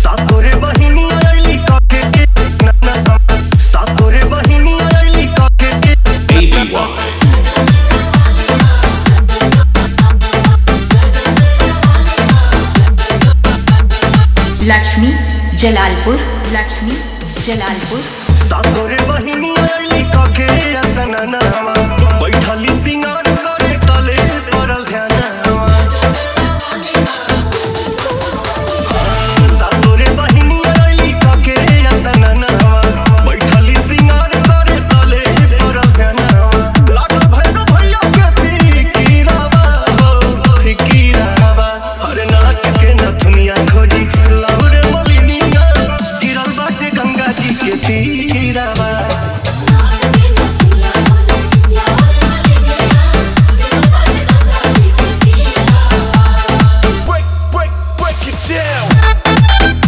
सातोरे बहिनी अरली काके के ना ना सातोरे बहिनी अरली काके के ABY. लक्ष्मी जलालपुर लक्ष्मी जलालपुर सातोरे बहिनी अरली काके असननवा बैठली सिंगार करे तले परल ध्यानवा सातोरे बहिनी अरली काके असननवा बैठली सिंगार करे तले परल ध्यानवा लागल भैरव भैया के फिकीरावा हो फिकीरावा हर नाक के नथुनिया खोजी लाउरे मलिनिया गिरल बाटे गंगा जी के तीरावा break, break, break it down.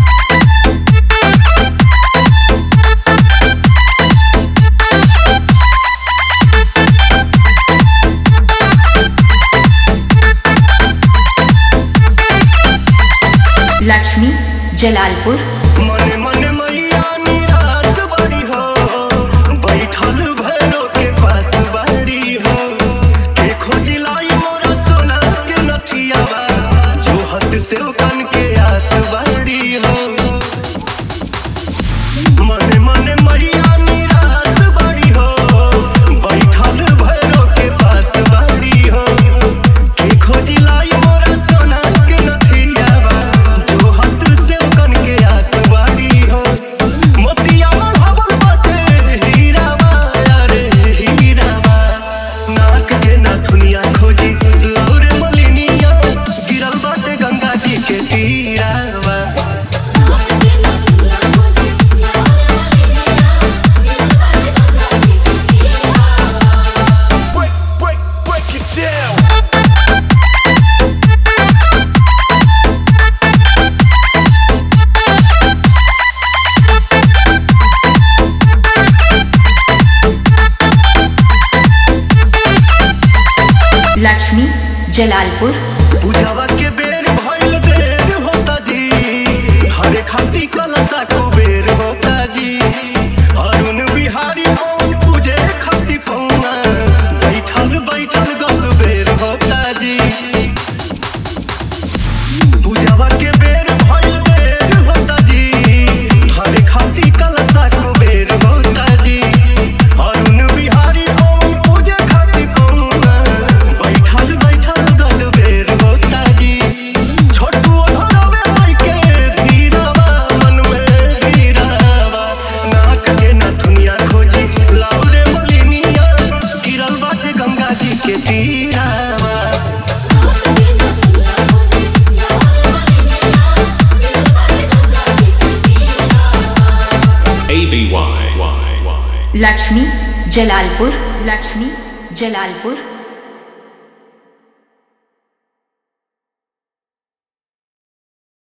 Lakshmi Jalalpur मने मने मैया निराश बड़ी हो बैठल भैरो के पास बड़ी हो के खोजी लाई मोरा सोना के नथियावा जो हद से कन के आस बड़ी हो मने मने मैया निराश बड़ी हो बैठल भैरो के पास बड़ी हो के खोजी लाई मोरा सोना के नथियावा जो हद से कन के आस बड़ी हो मोतिया मढ़ावल बाटे हीरावा अरे हीरावा नाक के नथुनिया खोजी लौरे मलिनिया गिरल बाटे गंगा जी के तीरावा Break, break, break it down. Lakshmi Jalalpur पूजावा के बेर भइल देर होता जी हरे खाती कलसा कुबेर होता जी अरुण बिहारी पवन पूजे खाती पौना बैठल बैठल गल बेर होता जी पूजावा के बेर भइल देर होता जी हरे खाती कलसा कुबेर होता जी अरुण बिहारी पवन पूजे खाती पौना बैठल बैठल गल बेर होता जी छोटू घरवे माई के धीरावा मन में धीरावा नाक के नथुनिया खोजी लाउरे मलिनिया गिरल बाटे गंगा जी के तीरावा ABY. लक्ष्मी जलालपुर लक्ष्मी जलालपुर